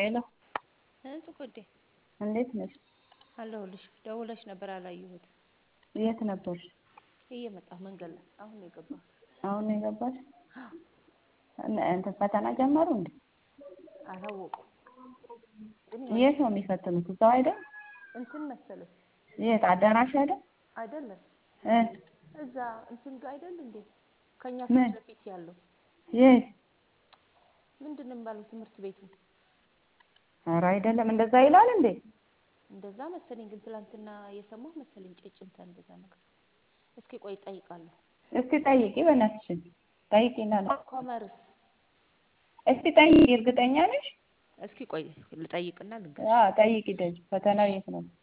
ሄሎ ጽጌ እንዴት ነሽ? አለሁልሽ። ደውለሽ ነበር አላየሁት። የት ነበርሽ? እየመጣሁ መንገድ ላይ አሁን ነው የገባሁት። አሁን ነው የገባሽ? እንትን ፈተና ጀመሩ እንዴ? አላወቁም ግን የት ነው የሚፈትኑት? እዛው አይደል? እንትን መሰለኝ የት አዳራሽ አይደል? አይደለም እ እዛ እንትን ጋር አይደል እንዴ ከኛ ምን? ፊት ለፊት ያለው የት? ምንድን ነው የሚባለው ትምህርት ቤቱ ኧረ አይደለም። እንደዛ ይላል እንዴ? እንደዛ መሰለኝ። ግን ትላንትና የሰማሁ መሰለኝ ጭጭምታ እንደዛ ነገር። እስኪ ቆይ እጠይቃለሁ። እስቲ ጠይቂ በእናትሽን ጠይቂና ነው ኮመርስ እስቲ ጠይቂ። እርግጠኛ ነሽ? እስኪ ቆይ ልጠይቅና ልንገር። አዎ ጠይቂ። ደጅ ፈተናው የት ነው?